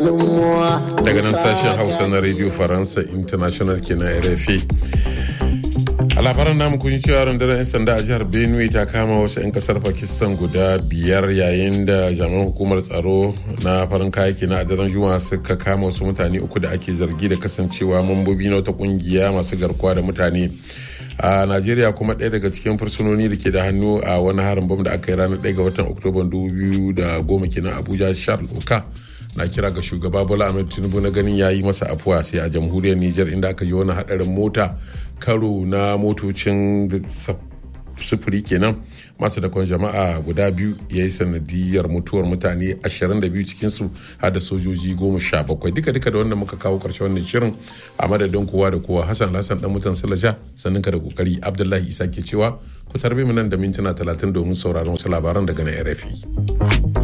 tunanin muwa daga nan sashen hausa na radio faransa international kenan rfi a labaran namu kun yi cewa rundunar 'yan sanda a jihar benue ta kama wasu 'yan kasar pakistan guda biyar yayin da jami'an hukumar tsaro na farin kayaki na daren juma'a suka kama wasu mutane uku da ake zargi da kasancewa mambobi na wata kungiya masu garkuwa da mutane a najeriya kuma ɗaya daga cikin fursunoni da ke da hannu a wani harin bam da aka yi ranar 1 ga watan oktoba 2010 kenan abuja charles oka na kira ga shugaba bola ahmed tinubu na ganin ya yi masa afuwa sai a jamhuriyar niger inda aka yi wani hadarin mota karo na motocin sufuri kenan masu dakon jama'a guda biyu ya yi sanadiyar mutuwar mutane 22 cikinsu har da sojoji 17 duka duka da wanda muka kawo karshe wannan shirin a madadin kowa da kowa hassan hassan dan mutan salasha sannan ka da kokari abdullahi isa ke cewa ku tarbe mu nan da mintuna 30 domin sauraron wasu labaran daga na rfi